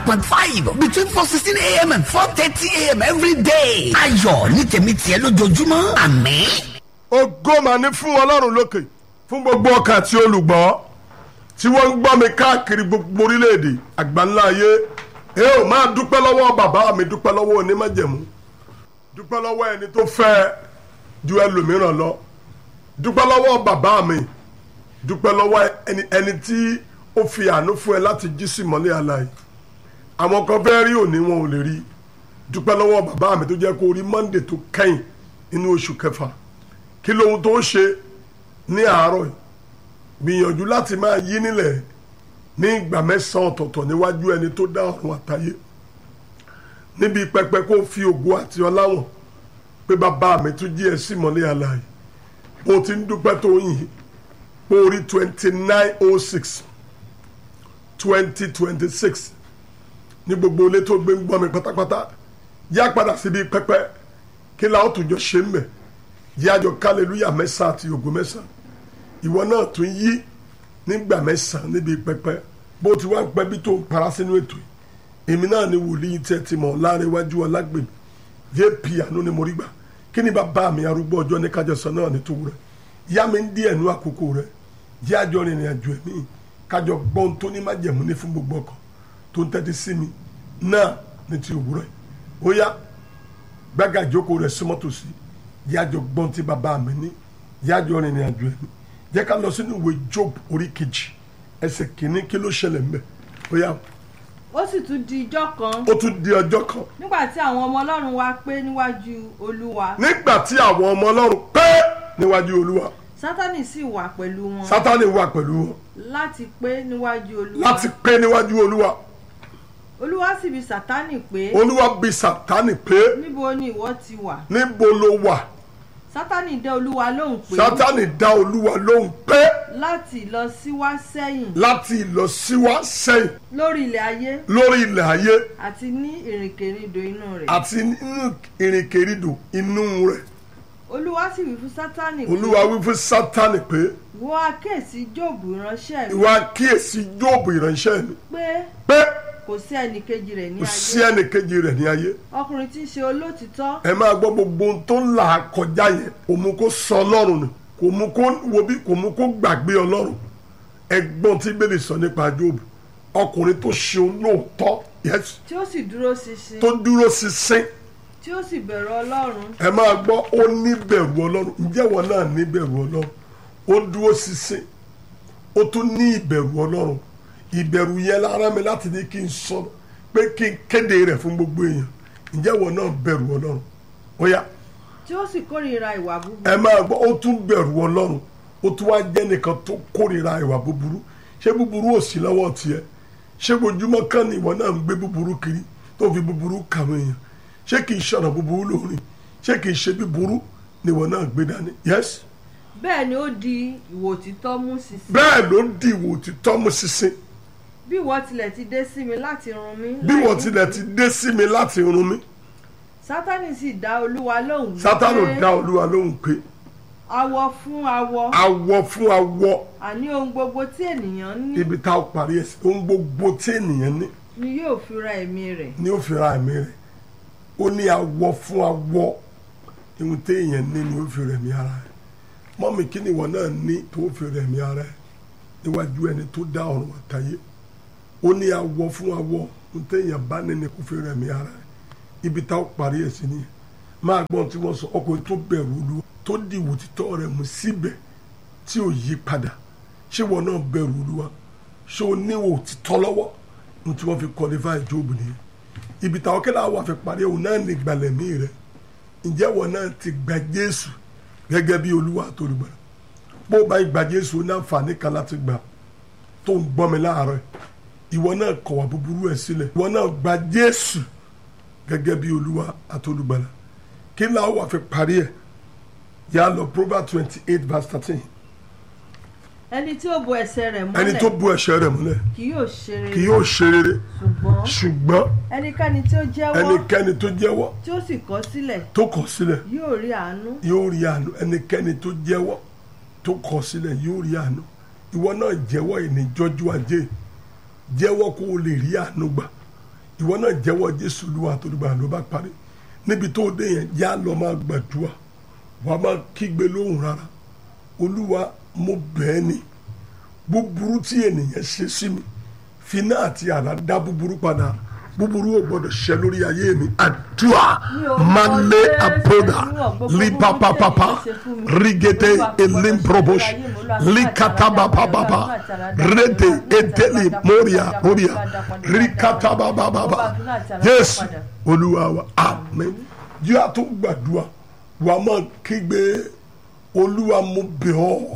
point five between four sixteen a.m. and four thirty a.m. every day. ayọ̀ ní tèmi tiẹ̀ lójoojúmọ́ àmín. ògo mà ní fún ọlọ́run lókè fún gbogbo ọkàn àti olùgbọ́ tí wọ́n ń gbọ́ mi káàkiri gbogbo orílẹ̀-èdè àgbáńlá ayé ẹ ò máa dúpẹ́ lọ́wọ́ bàbá mi dúpẹ́ lọ́wọ́ onímọ̀jẹ̀mú dúpẹ́ lọ́wọ́ ẹni tó fẹ́ ju ẹlòmíràn lọ dúpẹ́ lọ́wọ́ bàbá mi dúpẹ́ lọ́wọ́ ẹni ẹni tí ó fi àánú fún ẹ láti jí sí mọ́lẹ̀ àlàyé àwọn kan fẹ́ rí òní wọn ò lè rí dúpẹ́ lọ́wọ́ bàbá mi tó jẹ́ kó rí monday tó kẹ́yìn nínú oṣù kẹfà kí lóhun tó ń ṣe ní àárọ̀ yìí gbìyànjú láti máa yí nílẹ̀ ní ìgbà mẹ́sàn-án ọ̀tọ̀ọ̀tọ̀ níwájú ẹni tó dá ọ̀run àtayé níbi pẹpẹ kó fi ògo àti ọláwọ̀n pé bàbá mi tún jí ẹ sí mọ́lẹ̀ àlàyé mo ti ń dúpẹ́ tó yìn pé orí twenty nine oh six twenty twenty six ní gbogbo ilé tó gbé ń gbọ́ mi pátápátá yá padà síbi pẹpẹ kí la ó tún jọ ṣe ń bẹ̀ yá jọ kálẹ̀lúyà mẹ́sàn-án àti ògo mẹ́sàn-án ìwọ náà tún yí nígbà mẹ́sàn-án níbi pẹpẹ bó ti wá ń pẹ́ bí tó ń para sínú ètò yìí èmi náà ni wòlíì tẹ́ ti mọ̀ láàrin iwájú ọlágbèmí jp àánú ni mo rí gbà kí ni bàbá mi arúgbó ọjọ́ ní kájọsọ náà ní tòwú rẹ̀ yá mi ń dí ẹ̀nu àkókò rẹ̀ jẹ́ àjọ rìnrìn àjò ẹ̀mí kájọ gbọ́n tó ní májẹ̀mú ní fún gbogbo ọkọ̀ tó ń tẹ́tí sí mi náà ní ti òwúrọ̀ yìí ó yá gbága ìjókòó rẹ̀ súnmọ́ tòsí yájọ gbọ́n tí bàbá mi ní yájọ rìnrìn àjò ẹ̀mí jẹ́ ká lọ sínú ìwé job orí kejì ẹsẹ̀ kìíní kí ló ṣẹlẹ̀ ńbẹ̀ ó yá ó sì tún di ijọ́ kan ó tún di ọjọ́ kan nígbà tí àwọn ọmọ ọlọ́run wá pé níwájú olúwa nígbà tí àwọn ọmọ ọlọ́run pé níwájú olúwa sátánì sì wà pẹ̀lú wọn sátánì wà pẹ̀lú wọn láti pé níwájú olúwa láti pé níwájú olúwa olúwa sì bi sátánì pé olúwa bi sátánì pé níbo ni ìwọ ti wà níbo ló wà sátánì dá olúwa lóhùn pé sátánì dá olúwa lóhùn pé láti lọ síwá sẹ́yìn láti ìlọsíwá sẹ́yìn lórí ilẹ̀ ayé lórí ilẹ̀ ayé àti ní ìrìnkèrindò inú rẹ̀ àti nínú ìrìnkèrindò inú rẹ̀ olúwa sì wí fún sátánì pé olúwa wí fún sátánì pé wọ́n á kéèsì jóòbù ìránṣẹ́ mi ìwà kíyèsí jóòbù ìránṣẹ́ mi pé pé kò sí ẹnìkejì rẹ̀ ní kò sí ayé ẹnìkejì rẹ̀ ní ayé ọkùnrin tí ń ṣe olótìtọ́ ẹ máa gbọ́ gbogbo ohun tó ń là á kọjá yẹn kò mú kó sọ ọlọ́run nù kò mú kó wo bí kò mú kó gbàgbé ọlọ́run ẹgbọ́n tí bẹ́ẹ̀ sọ nípa jóòbù ọkùnrin tó ṣe olóòótọ́ yes tí ó sì dúró ṣinṣin tó dúró ṣinṣin tí ó sì bẹ̀rù ọlọ́run ẹ máa gbọ́ ó ní bẹ̀rù ọlọ́run ǹjẹ́ wọn náà ní bẹ̀rù ọlọ́run ó dúró ṣinṣin ó tún ní ìbẹ̀rù ọlọ́run ìbẹ̀rù yẹn lára mi láti ní kí n sọ pé kí n kéde rẹ̀ fún gbogbo èèyàn ǹjẹ́ wọn náà bẹ̀rù ọlọ́run ó yá tí ó sì kórìíra ìwà búburú ẹ máa gbọ́ ó tún bẹ̀rù ọlọ́run ó tún wá jẹ́ nìkan tó kórìíra ìwà búburú ṣé búburú ò sí lọ́wọ́ tiẹ̀ ṣé ojúmọ́ kan ni ìwọ náà ń gbé búburú kiri tó fi búburú kàwé èèyàn ṣé kì í ṣọ̀nà búburú lórin ṣé kì í ṣe búburú ni ìwọ náà gbé dání yes bẹ́ẹ̀ ni ó di ìwò òtítọ́ mú ṣinṣin bẹ́ẹ̀ ló di ìwò òtítọ́ mú ṣinṣin bí ìwọ tilẹ̀ ti dé sí mi láti run mí bí láì wọ́n ní- tilẹ̀ ti dé sí mi láti run mí sátánì sì dá olúwa lóhùn wí sátánù pé dá olúwa lóhùn pé awọ fún awọ awọ fún awọ àní ohun gbogbo tí ènìyàn ní ibi tá a parí ẹ̀ sí ohun gbogbo tí ènìyàn ní ni yóò fi ra ẹ̀mí rẹ̀ ni ó fi ra ẹ̀mí rẹ̀ ó ní awọ fún awọ ihun tí èèyàn ní ni ó fi rẹ̀ mí ara rẹ̀ mọ́mí kí ni ìwọ náà ní tó fi rẹ̀ mí ara rẹ̀ níwájú ẹni tó dá ọ̀run àtayé ó ní awọ fún awọ ohun tí èèyàn bá ní ni kó fi rẹ̀ mí ara rẹ̀ ibi tá a parí ẹ̀ sí nìyẹn máa gbọ́n tí wọ́n sọ ọkùnrin tó bẹ̀rù olúwa tó di ìwò títọ́ rẹ̀ mú síbẹ̀ tí ò yí padà ṣé wọn náà bẹ̀rù olúwa ṣé o níwò títọ́ lọ́wọ́ ní tí wọ́n fi qualify Jóòbù nìyẹn ibi táwọn kẹlẹ́ àwọn àfi parí òun náà ní ìgbàlẹ̀mí rẹ̀ ǹjẹ́ wọn náà ti gba Jésù gẹ́gẹ́ bí olúwa àtolùgbàlà bó o bá gba Jésù ó ní àǹfààní kan láti gbà tó ń gbọ́ mi láàárọ̀ ìwọ náà kọ̀wá búburú ẹ̀ sílẹ̀ ìwọ náà gba Jésù gẹ́gẹ́ bí olúwa àtolùgbàlà kí làwọn wà fi parí ẹ̀ yà á lọ Proverbs twenty eight verse thirteen ẹni tí ó bo ẹsẹ̀ rẹ̀ ẹni tó mọ́lẹ̀ bu ẹ̀ṣẹ̀ rẹ̀ mọ́lẹ̀ kì yóò ṣe rere kì yóò ṣe rere ṣùgbọ́n ṣùgbọ́n ẹnikẹ́ni tí ó jẹ́wọ́ ẹnikẹ́ni tó jẹ́wọ́ tí ó sì kọ̀ sílẹ̀ tó kọ̀ sílẹ̀ yóò rí àánú yóò rí àánú ẹnikẹ́ni tó jẹ́wọ́ tó kọ̀ sílẹ̀ yóò rí àánú ìwọ náà jẹ́wọ́ ìníjọ́jú ajé jẹ́wọ́ kó o lè rí àánú gbà ìwọ náà jẹ́wọ́ jésù olúwa àtolúgbà ló bá parí níbi tó dé yẹn yá lọ máa gbàdúrà wàá máa kígbe lóhùn rárá olúwa mo bẹ́ẹ̀ ni búburú tí ènìyàn ṣe sí mi finá àti àrá dá búburú padà búburú ò gbọdọ̀ ṣẹ lórí ayé mi àdúrà malé àpòdà lípapapapa rigede elimprobosh likatabababa rede edeli moria moria rikatabababa yéésù olúwa wa àmín yóò àtún gbàdúrà wàá máa kígbe olúwa mo bẹ̀ ọ́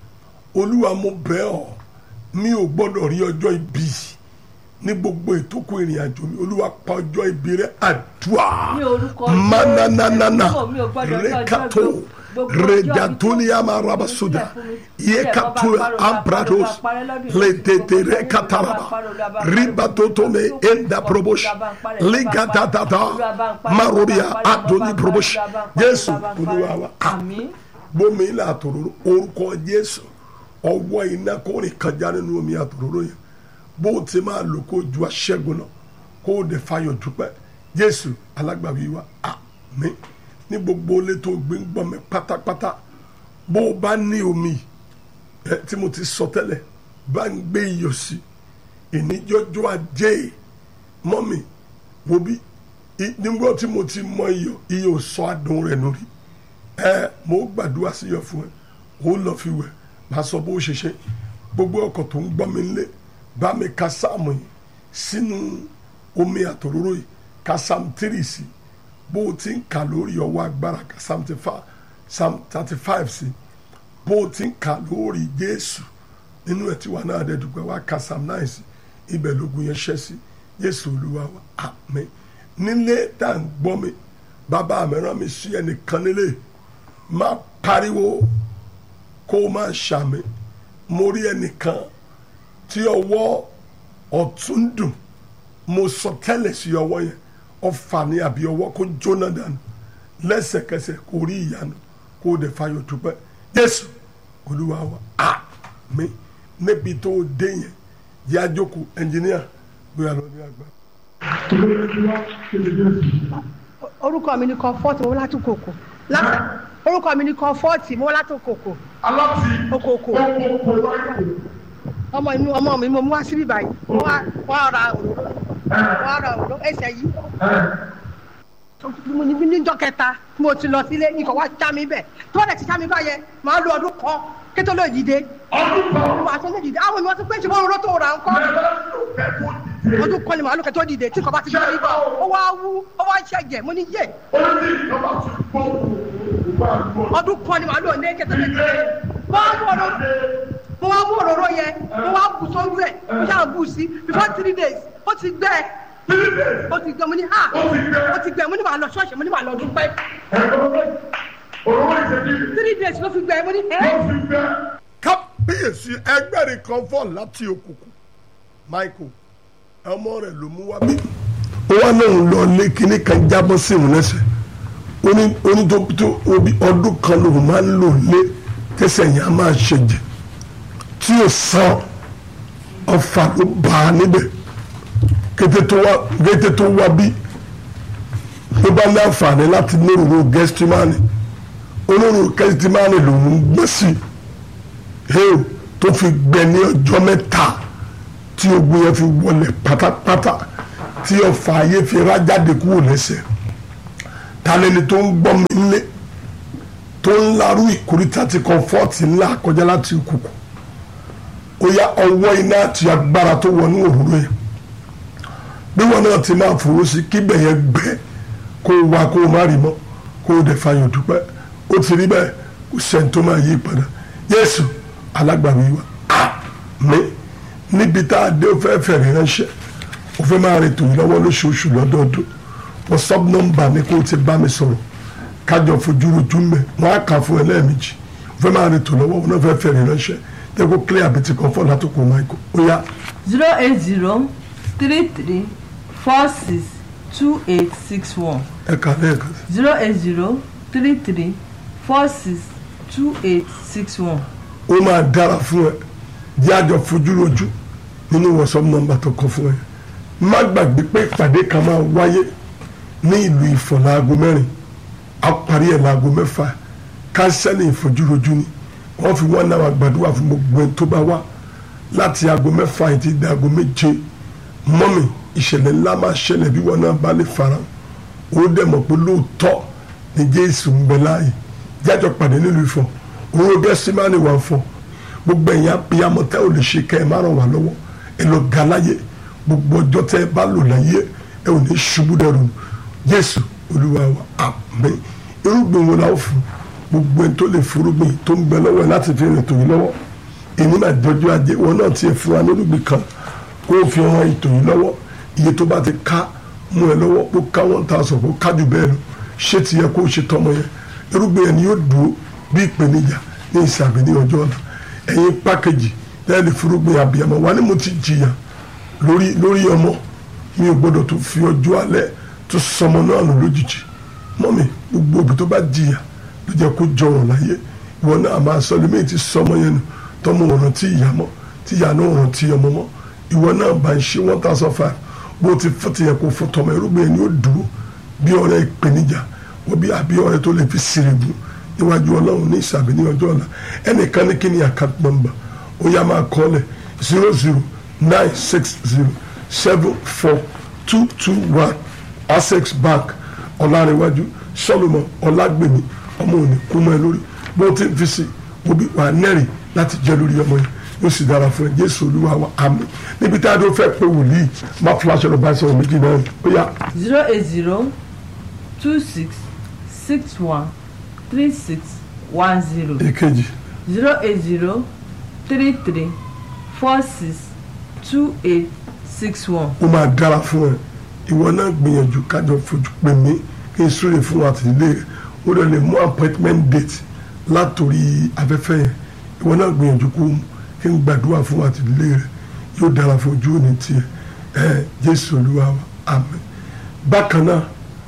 olúwa mo bẹ̀ ọ́ mi ò gbọ́dọ̀ rí ọjọ́ ibi ní gbogbo ìtókù ìrìn àjò mi olúwa pa ọjọ́ ibi rẹ àdúrà Ní orúkọ Jésù. mananana Mi ò gbọ́dọ̀ rí ọjọ́ rekato ibi. Gbogbo ọjọ́ rejatoniya marabasoda yekatoya ambrados letete rekataraba ribatotome enda probosh ligatatata marobia adoni probosh jésù olúwa wa àmín gbómi ilẹ̀ àtòróró orúkọ jésù ọwọ́ iná kó rìn kọjá nínú omi àtòróró yẹn bó o ti máa lò kó o ju aṣẹ́gun lọ kó o dẹ̀ fayọ̀ dúpẹ́ jésù alágbàwí wa àmín ní gbogbo ilé tó gbé ń gbọ́n mi pátápátá bó o bá ní omi ẹ tí mo ti sọ tẹ́lẹ̀ bá ń gbé iyọ̀ sí ìníjọ́jọ́ ajé mọ́mi wo bí i- nígbà tí mo ti mọ iyọ̀ iyọ̀ ò sọ adùn rẹ̀ nù rí ẹ mo gbàdúrà sí yọ fún ẹ ó lọ fi wẹ máa sọ bó ṣe ṣe gbogbo ọkọ̀ tó ń gbọ́ mi lé bá mi ka sáàmù yìí sínú omi àtòróró yìí ka sáàmù tírì sí bó o ti ń kà lórí ọwọ́ agbára ka sáàmù thirty five sí bó o ti ń kà lórí Jésù nínú ẹ̀ tí wà náà dẹ̀ dùgbẹ́ wá ka sáàmù náà sí ibẹ̀ lógun yẹn ṣẹ́ sí Jésù Olúwa wa àmín nílé tá à ń gbọ́ mi bàbá mi rán mi sí ẹnìkan nílé máa pariwo kó o máa ṣàmì mo rí ẹnìkan tí ọwọ́ ọ̀tún ń dùn mo sọ tẹ́lẹ̀ sí ọwọ́ yẹn ọfà ní àbí ọwọ́ kó jóná dànù lẹ́sẹ̀kẹsẹ̀ kó rí ìyanu kó o dẹ̀ fayọ̀ dúpẹ́ Jésù Olúwa wa àmín níbi tó o dé yẹn yá jókòó ẹnjìníà bóyá lọ ní àgbà. orúkọ mi ni comfort mo wá láti kòkò láti orúkọ mi ni comfort mo wá láti kòkò okòkò ọmọ inú ọmọ mi mo mú wá síbí báyìí mo wá wá ra òróró mo wá ra òróró ẹsẹ̀ yìí mo ní níjọ́ kẹta mo ti lọ sílé ikọ̀ wá já mi bẹ̀ tí wọ́n lè ti já mi báyẹn màá lo ọdún kan kí tó lè dìde màá tó lè dìde àwọn ènìyàn ti pé ṣe wọ́n rọ́ tó ra nǹkan ọdún kan ni màá lò kẹ́ tó dìde tí kò bá ti gbé mi bọ̀ ó wá wú ó wá ṣẹ̀jẹ̀ mo ní yé ọdún kan ni màá lò ní kẹ́ tó lè dìde mo wá mú òróró mo wá mú òróró yẹn mo wá bù sójú ẹ̀ mo ṣáà bù sí before three days ó ti gbẹ ó ti gbẹ mo ní ha ó ti gbẹ mo ní màá lọ ṣọ́ọ̀ṣì mo ní màá lọ dúpẹ́ three days ló fi gbẹ mo ní ẹ́ kábíyèsí ẹgbẹ́rin kan fọ́ láti òkùnkùn michael ọmọ rẹ̀ ló mú wá bí. ó wá náà lọ lé kinní kan jábọ́ sí òun lẹ́sẹ̀ oní oní tó tó obi ọdún kan lòun máa ń lò lé tẹsẹ̀ yẹn á máa ṣẹ̀jẹ̀ tí ò sàn ọfà ló bá a níbẹ̀ kété tó wá kété tó wá bí ló bá ní àǹfààní láti ní òróró gẹ́stímánì olóró gẹ́stímánì lòun gbé sí i heo tó fi gbẹ ní ọjọ́ mẹ́ta tí ogun yẹn fi wọlé pátápátá tí ọfà ayé fi rájáde kúrò lẹ́sẹ̀ talẹ́ni tó ń gbọ́ mi nílé tó ń larú ìkórìtà tí kọ́fọ́ọ̀tì ńlá kọjá láti kùkù ó yá ọwọ́ iná àti agbára tó wọnú òróró yẹn bí wọn náà ti máa fòrò sí kíbẹ̀ yẹn gbẹ kó o wá kó o má rí mọ́ kó o dẹ̀ fàyàn dúpẹ́ ó ti rí bẹ́ẹ̀ kò sẹ́ni tó máa yí padà Jésù alágbàwí wa àmín níbi tá a dé o fẹ́ fẹ̀rẹ̀ ránṣẹ́ o fẹ́ máa rìn tòun lọ́wọ́ lóṣooṣù lọ́dọọdún whatsapp nọ́mbà ni kó o ti bá mi sọ̀rọ̀ kájọ fojú rojú mẹ́ wọ́n á kà fún ẹ lẹ́ẹ̀mejì o fẹ́ máa rìn tòun lọ́wọ́ o náà fẹ́ fẹ̀rẹ̀ ránṣẹ́ tẹ́ kó clear àbẹ̀tì kan fọ́ látòkò michael ó yá zero eight zero three three four six two eight six one ẹ kà lẹ́ẹ̀kan sí. zero eight zero three three four six two eight six one. ó máa dára fún ẹ jẹ́ àjọ fojú rojú nínú whatsapp nọ́mbà tó kọ fún ẹ má gbàgbé pé ìpàdé kan máa wáyé ní ìlú Ifọ̀ láago mẹ́rin a parí ẹ̀ láago mẹ́fà kánsẹ́lì ìfojúrojú ni wọ́n fi wọ́n náà gbàdúrà fún gbogbo ẹni tó bá wá láti aago mẹ́fà yìí ti di aago méje mọ́mì ìṣẹ̀lẹ̀ ńlá máa ṣẹlẹ̀ bí wọ́n náà bá lè fara ó dẹ̀ mọ̀ pé lóòótọ́ ni Jésù ń bẹ láàyè jájọ pàdé nílùú Ifọ̀ òun gẹ́sí máa ní wà fọ́ gbogbo ẹ̀yìn abiyamọ tẹ́ ò lè ṣe kẹ́ ẹ má ràn wá lọ́wọ́ ẹ lọ ga láyé gbogbo ọjọ́ tẹ́ ẹ bá lò láyé ẹ ò ní ṣubú dẹrù Jésù Olúwa wa àmín irúgbìn wo la ó fún gbogbo ẹni tó lè fúrúgbìn tó ń bẹ lọ́wọ́ ẹ láti fi rìn tòun lọ́wọ́ èyí máa jọjú ajé wọn náà tiẹ̀ fún wa lórúgbìn kan kó o fi ran ètò yìí lọ́wọ́ iye tó bá ti ká mú ẹ lọ́wọ́ kó ká one thousand kó ká jù bẹ́ẹ̀ lọ ṣé ti yẹ kó o ṣe tọmọ yẹn irúgbìn yẹn ni yóò dúró bí ìpèníjà ní ìsàbí ní ọjọ́ ọ̀la ẹ̀yin pákéjì lẹ́yìn fúrúgbìn abiyamọ wa ni mo ti jìyà lórí lórí ọmọ mi ò gbọ́dọ̀ tó fi ọjọ́ alẹ́ tó sọmọ náà lò lójijì mọ́mi gbogbo òbí tó bá jìyà ló jẹ́ kó jọrọ̀ láyé ìwọ náà máa sọ lómi ti sọmọ yẹn nù tọmọ ọ̀ràn tí ìyá mọ́ tí ìyá náà ọ̀ràn tí ọmọ mọ́ ìwọ náà bá ń ṣe one thousand five bó ti fún ti yẹ kó fún tọmọ irúgbìn yẹn ni ó dúró bí ọ̀rẹ́ ìpèníjà wọ́n bí àbí ọ̀rẹ́ tó lè fi sírègùn níwájú ọlọ́run ní ìsàbí ní ọjọ́ ọ̀la ẹnìkan ní kí ni account number ó yá máa kọ́ lẹ̀ zero zero nine six zero seven four two two one access bank ọ̀làrẹ̀wájú solomon ọ̀làgbèmí ọmọ òní kú mọ́ ẹ lórí bó ti ń fi sí obi wà nẹ́rì láti jẹ́ lórí ọmọ yẹn yóò sì dára fún ẹ jésù olúwa wa àmín níbi tí a dó fẹ́ pé wòlíì má fúláṣọ lọ bá ẹ sọ̀rọ̀ méjì náà ó yá zero eight zero two six six one three six one zero èkejì zero eight zero three three four six two eight six one. ó máa dára fún ẹ ìwọ náà gbìyànjú kájọ fojú pè mí kí n súre fún àtìlé rẹ ó lè lè mú appointment date látòrí afẹ́fẹ́ yẹn ìwọ náà gbìyànjú kó kí n gbàdúrà fún àtìlé rẹ yóò dára fún ojú òní tiẹ̀ ẹ jésù olúwa wa àmín bákan náà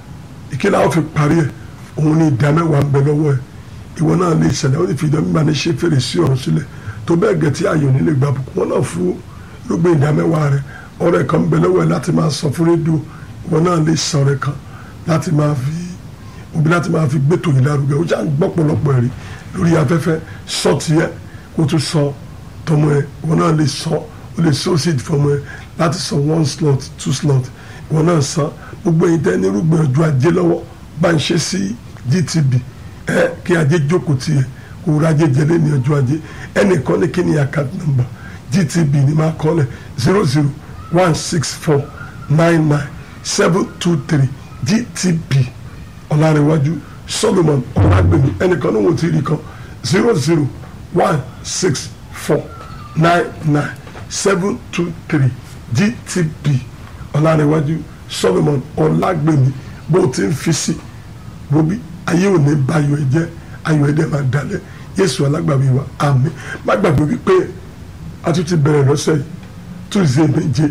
ìkíni àwọn fi parí ẹ òun ní ìdá mẹ́wàá ń bẹ lọ́wọ́ ẹ ìwọ náà lè ṣẹlẹ̀ ó lè fi ìdá mímọ́ ní ṣe fèrèsé ọ̀run sílẹ̀ tó bẹ́ẹ̀ gẹ̀ tí ayọ̀ nílé gbà bùkún wọn náà fún irúgbìn ìdá mẹ́wàá rẹ ọ̀rẹ́ kan ń bẹ lọ́wọ́ ẹ láti máa sọ fún rédíò ìwọ náà lè sọ ọ̀rẹ́ kan láti máa fi òbí láti máa fi gbé tòyìn lárugẹ ó já ń gbọ́ pọ̀lọpọ̀ ẹ̀rí lórí afẹ́fẹ́ sọ tiẹ̀ kó tún sọ tọmọ ẹ ìwọ náà lè sọ ó lè sọ sí ìfọmọ ẹ láti sọ one slot two slot ìwọ náà san gbogbo ẹ̀yin tẹ́ ní irúgbìn ọjọ́ ajé lọ́wọ́ bá ń ṣe sí GTB ẹ kí ajé jókòó tiẹ̀ kó rajé jẹlé ní ọjọ́ ajé ẹnìkan ní kí ni account number GTB ni máa kọ́ lẹ̀ zero zero one six four nine nine seven two three GTB ọ̀làrẹ̀wájú Solomon ọ̀làgbẹ̀mí ẹnìkan ní wọ́n ti rí kan zero zero one six four nine nine seven two three GTB ọ̀làrẹ̀wájú Solomon ọ̀làgbẹ̀mí bó ti ń fi sí bobi ayé ò ní ba ayọ̀ ẹ jẹ́ ayọ̀ ẹ dẹ̀ máa dalẹ̀ Jésù alágbàwí wa àmín má gbàgbé wípé a tún ti bẹ̀rẹ̀ lọ́sẹ̀ yìí Tuesday méje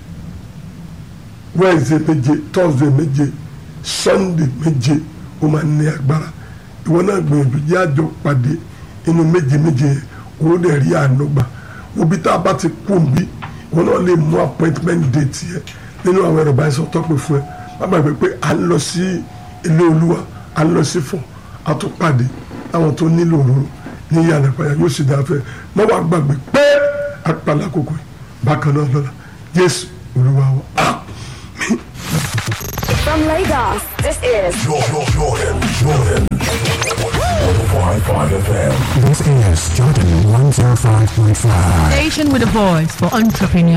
Wednesday méje Thursday méje Sunday méje ó máa ní agbára ìwọ náà gbìyànjú jẹ́ àjọ pàdé inú méje méje yẹn owó dẹ̀ rí àánú gbà òbí tá a bá ti kú bí ìwọ náà lè mú appointment date yẹ nínú àwọn ẹ̀rọ báyìí sọ tọ́pẹ́ fún ẹ má gbàgbé pé à ń lọ sí ilé olúwa à ń lọ sí fún àtúpàdé àwọn tó nílò òróró ní ìyànà ìpàdé yóò sì dáa fẹ́ má wàá gbàgbé pé àpàlà kòkò yìí bákan náà lọ́la Jésù olúwa wa àmín. From Lagos, this is Jordan, Jordan, Jordan. 105.5 FM. This is Jordan 105.5. Station with a voice for entrepreneurs.